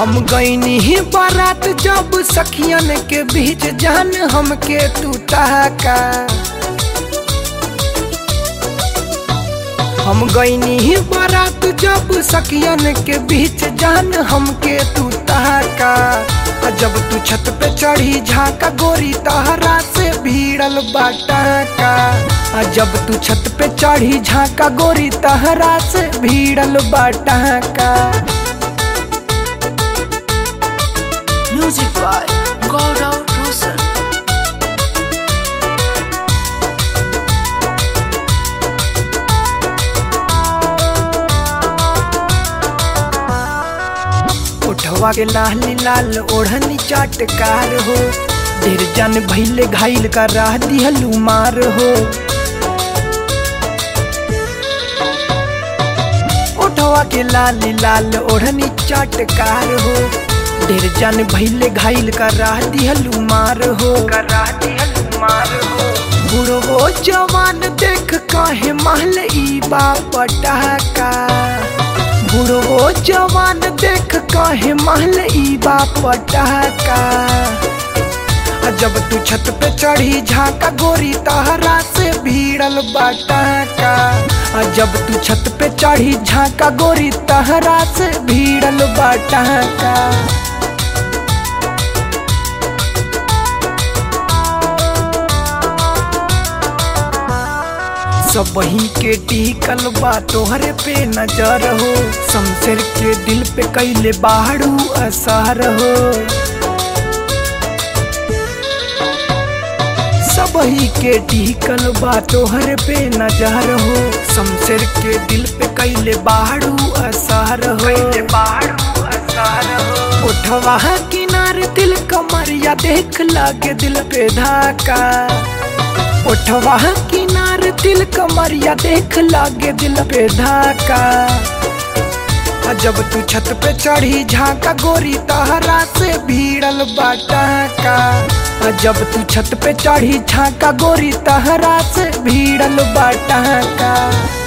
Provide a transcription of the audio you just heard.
हम गईनी ही बारात जब सखियन के बीच जान हमके तू का हम गईनी ही बारात जब सखियन के बीच जान हमके तू का आ जब तू छत पे चढ़ी झाका गोरी तहरा से भीड़ल बाटा का आ जब तू छत पे चढ़ी झाका गोरी तहरा से भीड़ल बाटा का Music by Gaurav Rosal. उठवा के लाल लाल ओढ़नी चाटकार हो ढेर जन भैले घायल का राह दिहलू मार हो उठवा के लाल लाल ओढ़नी चाटकार हो ढेर जन भैले घायल का राह दिहलू मार हो का राह दिहलू मार हो बुढ़ो जवान देख काहे महल ई बापटा का बुढ़ो जवान देख काहे महल ई बापटा का आ जब तू छत पे चढ़ी झाका गोरी तहरा से भीड़ल बाटा का आ जब तू छत पे चढ़ी झाका गोरी तहरा से भीड़ल बाटा का सब वही के टिकल बा तोहरे पे नजर हो शमशेर के दिल पे कैले बाड़ू असर हो सब ही के टिकल बा तोहरे पे नजर हो शमशेर के दिल पे कैले बाड़ू असर हो बाड़ू असर हो उठवा किनारे दिल कमरिया देख लागे दिल पे धाका उठवा किनार दिल कमरिया देख लागे दिल पे धाका आ जब तू छत पे चढ़ी झाका गोरी तहरा से भीड़ल बाटा का आ जब तू छत पे चढ़ी झाका गोरी तहरा से भीड़ल बाटा का